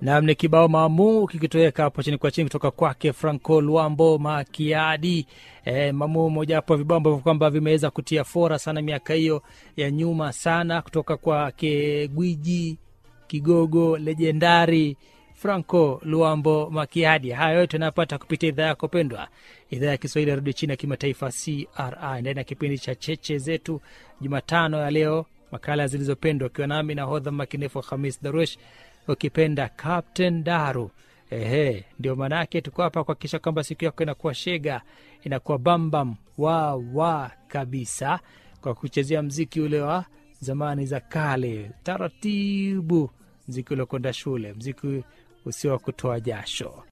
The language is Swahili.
nam ni kibao maamu kikitoweka hapo chini kwa chini kutoka kwake franco luambo makiadi e, mamu mojawapo ya vibao ambavyo kwamba vimeweza kutia fora sana miaka hiyo ya nyuma sana kutoka kwake gwiji kigogo lejendari franco luambo makiadi haya yote anayopata kupitia idhaa yako pendwa idhaa ya kiswahili ya redio chini ya kimataifa cri ndani ya kipindi cha cheche zetu jumatano ya leo makala zilizopendwa ukiwa nami na hodha makinefu hamis darush ukipenda captain daru ehe ndio maanaake tuko hapa kuhakikisha kwamba siku yako inakuwa shega inakuwa bambam wa wa kabisa kwa kuchezea mziki ule wa zamani za kale taratibu mziki uliokwenda shule mziki usio wa kutoa jasho